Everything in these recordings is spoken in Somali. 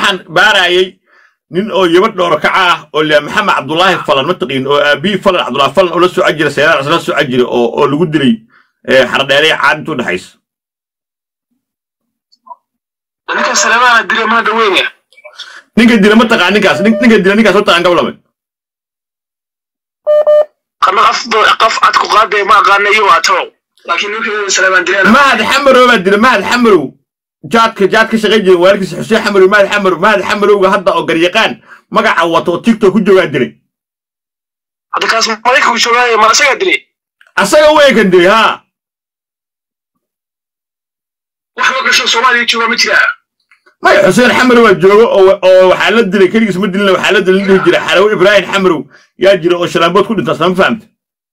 waxaan baarayay nin oo yaba dhooro kaca ah oo lea maxamed cabdulaahi falan mataqiin oo aabihii falan cabdulaahi falan oo la soo jira seeraar la soo jira oo oo lagu dilay xardheeraya caad intuu dhexaysa ninka saleemaana dila mana dhaweynaya ninka dila ma taqaan ninkaas ninka dila ninkaas ma taqaan gablame qana qof qof cad ku qaaday ma aqaana iyo waa taw laakiin ninka saleemaan dilaan mahad xamarow baa dila mahad xamarow jaadka jaad ka shaqayn jiray waalkiisa xuseen xamarow mahad xamarow mahad xamarowga hadda oo garyaqaan magaca wato oo tiktok ku joogaa dilay hadda kaas maraykanku joogaayo ma asagaa dilay asaga weekan dilay haa wax la gasho soomaaliya joogaa ma jiraa maya xuseen xamarow baa joogo oo waxaa la dilay keligiis ma dilina waxaa la dilay dhihi jira xarawo ibraahim xamarow yaa jira oo shalaambood ku dhintaa sama fahamta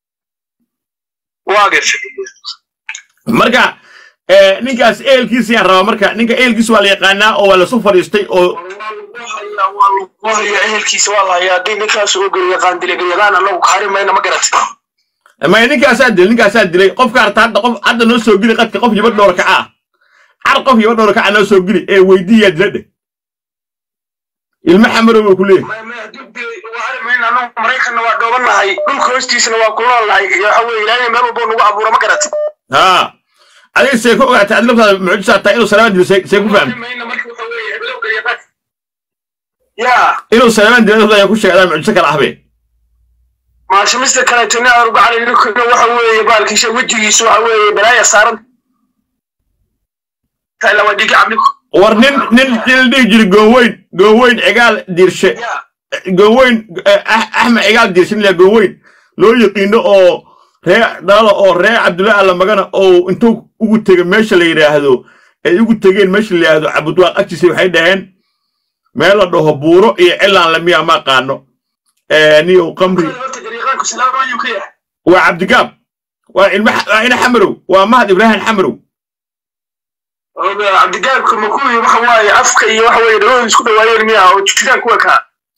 waa gashay marka ninkaas ehelkiisa yaan rabaa marka ninka ehelkiisa waa la yaqaanaa oo waa lasu fadhiistay oo waa haya ehelkiisa waa la hayaa haddii ninkaas oo garyaqaan dilay garyaqaan anagu kaari mayna ma garat maya ninkaasaa dilay ninkaasaa dilay qofka harta hadda qof hadda noo soo geli qadka qof yaba dhowr kaca ah car qof yaba dhowr kaca noo soo geli ee weydiiyaa dila dheh ilmo xamarow buu ku leeyahay maraykanna waa dhoobannahay dhulka hoostiisana waa ku noolnahay waxa weye ilaahay meel walbo nagu abuura ma garat haa adiga see ku ogaatay adi laftaada mucjisaa tahay inuu salaamaan dilo see ku fahamtay inuu salaamaan dilo laftaada ku sheegay adaa mucjiso kala ahbe maasha mister kaleetona arbacali ninkana waxa weeye baalkiisa wejigiisa waxa weeye balaaya saaran waa dhigi cabninku war nin nin nin la dhihi jiray goonweyn goonweyn cigaal diirshe goonweyn axmed cigaal diirshe nin la goonweyn loo yaqiino oo ree dhalada oo ree cabdulla alla magana oo intuu ugu tegay meesha la yidhaahdo ay ugu tegeen meesha la yidhaahdo cabudwaaq agtiisa waxay dhaheen meel la dhaho buuro iyo cilaan lamiya ma qaano niyow qamri waa cabdigaab waa ilma waa ina xamarow waa mahad ibraahim xamarow cabdigaabka ma kuwii waxa waaye afka iyo waxa weeye dhagooda isku dhawaayeen miya oo jiraan kuwa kaa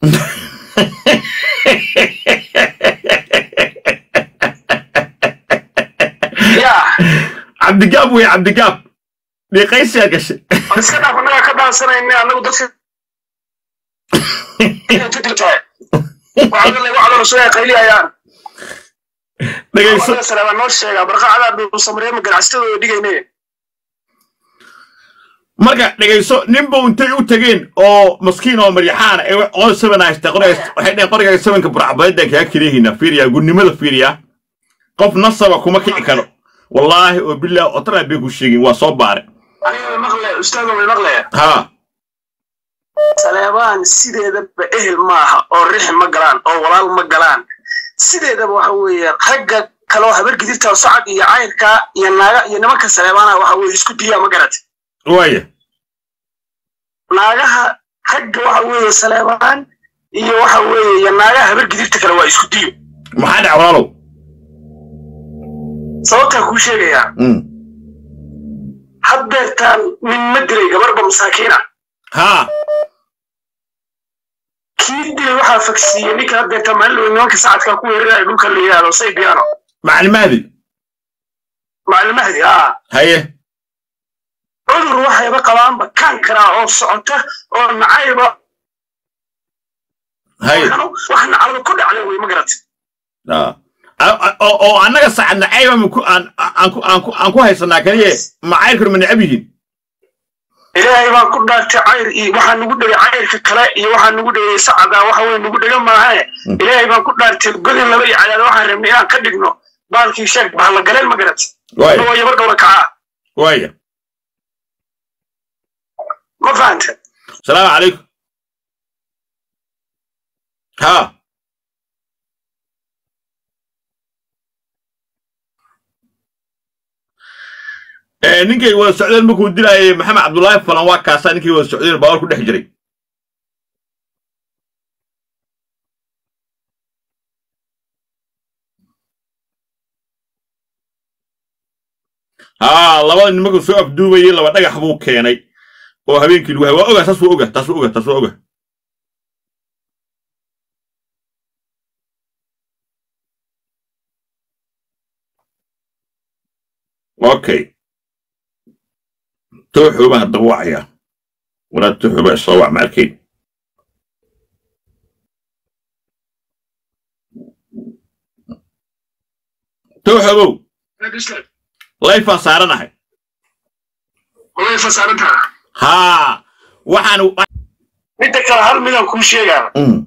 cabdigaab wey cabdigaab dhiiqaysiyaa gashay iska dhaaf annaga ka dhaansanayna annagu dadka qayliyayaan dhegayso noo sheegaa barqacada dhuusamreema ganacsatadooda dhigayne marka dhegayso ninba intay u tegeen oo maskiin oo maryaxaana ee qor seven haysta qorgays waxay dhaheen qorgaaga sevenka burcabadaydan kaga kaleehiina fiiriya gudnimada fiiriya qof nasaba kuma kici karo wallaahi oo bilaah otanaa bay ku sheegin waa soo baare aniga maqle ustaado way maqle haa saleebaan sideedaba ehel maaha oo rixi ma galaan oo walaal ma galaan sideedaba waxa weeye ragga kaloo habar gidirta socod iyo cayrka iyo naaga iyo nimanka saleebaana waxa weeye isku diyaa ma garat waaya naagaha ragga waxa weeye saleebaan iyo waxa weeye iyo naagaha habar gidirta kale waa isku diyo maxaa dhac walaalow sababtaa kuu sheegayaa haddeertaan nin ma dilay gabarba masaakiina haa kii dilay waxaa fagsiiyey ninka haddeertaan maalin nimanka sacadkaa ku weeraraya dhulka la yidhaahdo saybiano macalimaadi macallimahdi haa haye cudur waxayba qabaanba kan karaa oo socota oo nacayba haye wax nacalada ku dhacday wey ma garatay oo annaga sacad nacayba aan ku haysanaa kaliye macayrkuna ma necab yihiin ilaahay baan ku dhaartay cayr iyo waxaa nugu dhegay cayrka kale iyo waxaa nugu dhegay sacada waxa weye nugu dhega maahae ilaahay baan ku dhaartay godin laba iyo cadaada waxaan rabnay inaan ka dhigno baalkii sheeg bahla galeen ma garatay waa yaba dhowra kacaa waaya ma fahanta asalaamu calaykum haa ninkay wada socdeen markuu dilaayay maxamed cabdullaahi falan waa kaasaa ninkay wada socdeen baawar ku dhex jiray haa labada nin markuu soo afduubayay laba dhagax buu keenay oo habeenkii lagu hay waa oga taas waa oga taas waa oga taas waa oga okay tooxuu baan haddaba wacayaa walaad tuxuba isoo wac ma arkayn tuxubow layfaan saaranahay way fasaarantaa haa waxaan midda kale hal midaan kuu sheegaa Mm,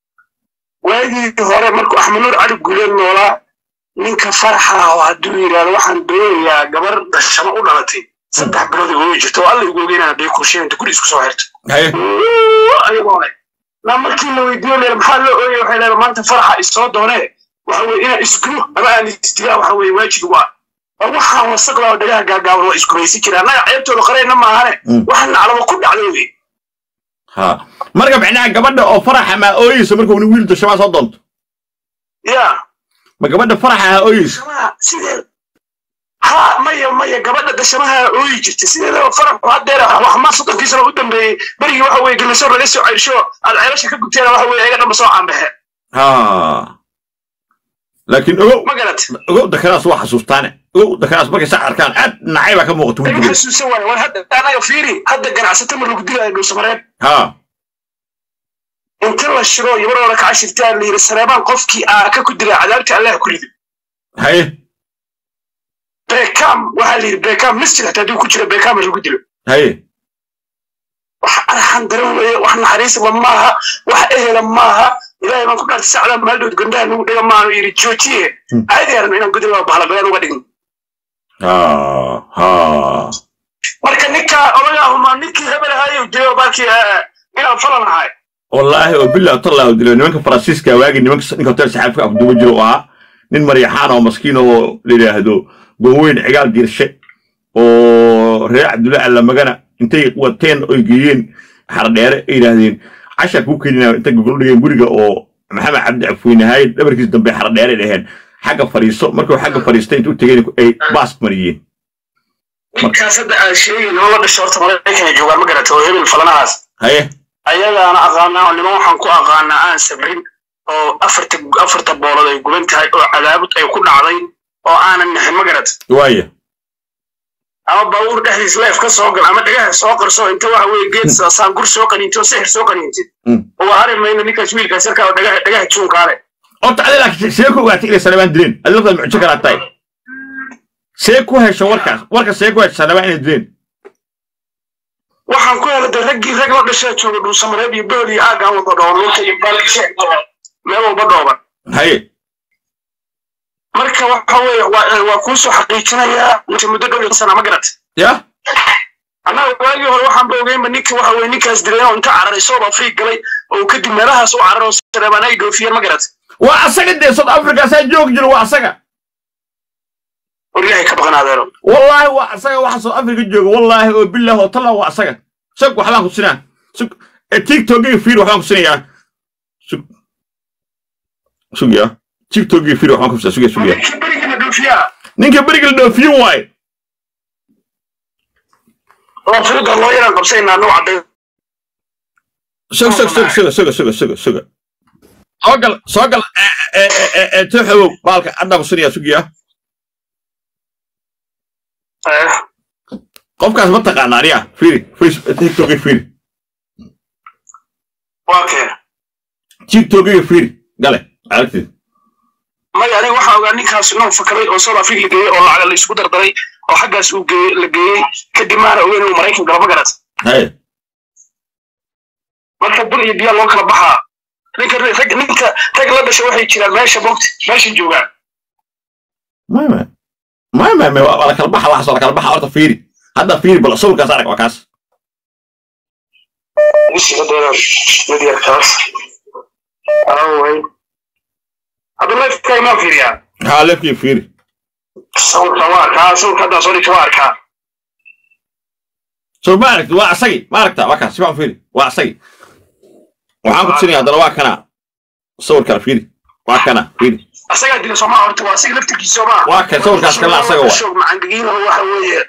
waagii hore markuu axmed nuur cali guuleed noolaa ninka faraxa oo hadduu yidhaahdo waxaan doonayaa gabar dhashamo u dhalatay saddex bilood igu jirto oo alla igu ogeynaa dee kursheega inta guri isku soo xirto haye ayagoo leh na markii la weydiiyo leer maxaa loo ooyay waxay leedahay maanta faraxa isoo doonee waxa weye inaan isgulo ama aan isdigaa waxa weye waajib ugu ah oo waxaan wasaqda oo dhagaha gaagaaban waa isgumaysi jira annaga ceebtooda qarayna maahane Mm. waxaan naclaba ku dhacday wey haa marka micnaha gabadha oo faraxa maa ooyeysa marka uni wiil dashamaa soo doonto ya ma gabadha faraxa ha ooyeysa dashamaha sidee ha maya maya gabadha dashamaha ooyi jirta sideedaba faraxu haddeer wax ma soddonkii sano u dambeeyey berigii waxa weye geliso laga soo ceyrsho aad ceelasha ka gubteena waxa weye ayaga dhanba soo caanbaxe haa laakiin ogow ma garat ogow dakaraas waa xasuustaane ogow dakaraas markay sac arkaan aad nacay baa ka muuqata laga wejigeeda xasuusan waayo war hadda anaga fiiri hadda ganacsato ma lagu dilaayo dhuusamareeb haa inta la shiro iyo war hore kaca shirtaa la yidhi sareebaan qofkii aa ka ku dilaa cadaabta allah ku rido haye bekam waxaa la yidhi bekam masjid hataa hadduu ku jiro bekam lagu dilo haye wax arxan daran weeye wax naxariisba maaha wax ehela maaha ilaahay baan ku dhaartay sacdaa maaldhood gondaha nagu dhiga maanu yidhi joojiye Hmm. caadi arno inaan gudula bahla beleen uga dhigin haa haa marka ninkaa odagaahuma ninkii hebel ahaayo jiro baalkii inaan falan ahay wallaahi oo bilah tallahu dilo nimanka faransiiska waagi nimanka ninka hotel saxaafka afduuba jiro oo ahaa nin maryaxaan oo maskiin oo la yidhaahdo goweyn cigaal diirshe oo reer cabdulla allamagana intay wateen oy geeyeen xardheere ay yidhaahdeen casha kuu keenina intay gogol dhigeen guriga oo maxamed cabdi afweynahaay dhabarkiis dambe xardheere dhaheen xagga fadhiiso markuu xagga fadhiistay intuu tegeen ay baas mariyeen ninkaas hadda aad sheegin oo la dhasho horta maraykanay joogaan ma garata oo hebel falanahaas haye ayagaana aqaanaa oo niman waxaan ku aqaanaa aan sabrin oo afarta afarta boolood ay guban tahay oo cadaabud ay ku dhacday oo aanan naxin ma garat waaya ama baabuur dhexdiis leef ka soo gal ama dhagaha soo qarso inta waxa weye geed saangur soo qaniinti oo sixir soo qaniintid Mm. oo hari mayno ninkaas wiilkaas yarkaa oo dhagaha dhagaha juunkaa leh horta adi laakiin see ku ogaatay inay sanabaan dileen adi laftaad mucjo kalaa tahay see ku hesho warkaas warka see ku hesho sanabaan inay dileen waxaan ku helay de raggii rag la dhashaa jooga dhuusamareeb iyo bool iyo aagaan wada dhooban lugta iyo baalkishe meel walba dhooban haye marka waxa weye waa waa kuu soo xaqiijinayaa inta muddo dhow iyo sana ma garat ya annaga waagii hore waxaanba ogeynba ninka waxa weye ninkaas dileen oo inta cararay sooba afriig galay oo kadib meelahaas u carar oo sareebaan ay dhoofiyeen ma garat waa asaga dee south africa saa joogi jiro waa asaga war ilaahay ka baqan adeero wallaahi waa asaga waxa south africa jooga wallaahi oo bilah oo talla waa asaga sug waxbaan ku sinaa sug ee tiktokiga fiir waxbaan ku sinayaa sug sug ya tiktokiga fiir waxbaan ku sinaa sug ya sug ya ninkii berigina dhoofiyaa ninka beriga la dhoofiyin waaye oo firida loo yaraan qabsaynaa noo cadday sug sug sug suga suga suga suga suga soo gal soo gal tooxowow baalka haddaan ku sinayaa sug ya qofkaas ma taqaana aniga fiiri facebook tiktokiga fiiri waa keen tiktokiga fiiri gale aragtid maya aniga waxaa ogaa ninkaas inuu fakaray oo south africa la geeyey oo lacaga la isugu dardaray oo xaggaas uu geeyey la geeyey kadib maana ogeyn inuu maraykan galo ma garat haye marka bur iyo biyaa loo kala baxaa ninka rag ninka rag la dhasha waxay jiraan meesha bogta meesha joogaan ما ما ما ما ما ولا كلام بحر واحد ولا كلام بحر أرتا فيري هذا فيري بلا صور كاس عليك وكاس wisiga dheeran mid yarkaas awey hadda lifeka imaan fiiriyaa ها لك فيري sawirka waa arkaa sawirka haddaa soo dhigta waa arkaa شوف ما عرفت وا عصي ما عرفت وكاس سبع فيري وا عصي وحان كنت سني هذا وا كنا صور كان فيري وا كنا فيري asagaa dila soomaa horta waa asiga laftirkiisa soomaa waa kay sawirkaas kale asaga waa. shoog macangagiina waxa weeye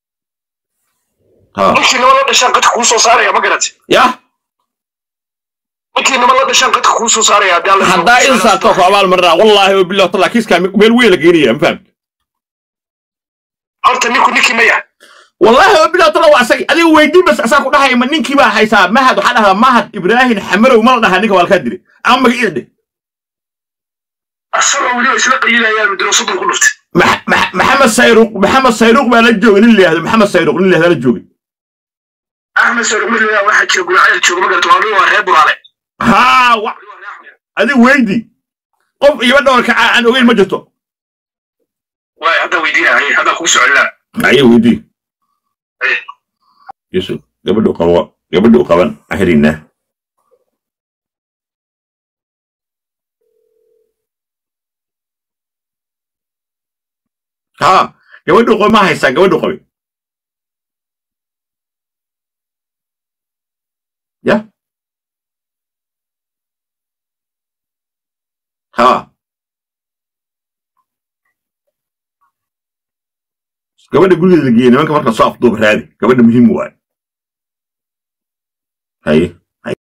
ها ninkii nima la dhashaan qadka kuu soo saaraya ma garat يا ninkii nima la dhashaan qadka kuu soo saaraya haddii alla حدا إنسان توقع عمال مرة والله وبالله طلع كيس كان ميل ويل جينيا ما فهمت horta ninku ninkii maya wallahi oo bilaw tala waa asag adiga weydii bas asaa ku dhahaya ma ninkii baa haysaa mahad waxaa dhahdaa mahad ibraahim xamarow ma la dhahaa ninka waa lakaa dilay ama magaciisa dheh asagoo weliba isla qayilayaan mudiro soddon ku dhuftay Max- Max- maxamed sayruuq maxamed sayruuq baa la joogay nin la yihahdo maxamed sayruuq nin la yihahdo la joogay axmed sormila waxaa jira guracayl jooga magarta waa waa reer buraale haa wa adiga weydii qof iyo dhawarka aan ogeyn ma jirto waay hadda weydiinaya hadda kugu socolinaa aye weydii yusuf gabadhu qabo gabadhu qaban ahrinaa haa gabadhu qabe ma haysaa gabadhu qabe ya haa gabadha gurigeeda la geeyey nimanka marka soo afduub raadi gabadha muhiim waaye haye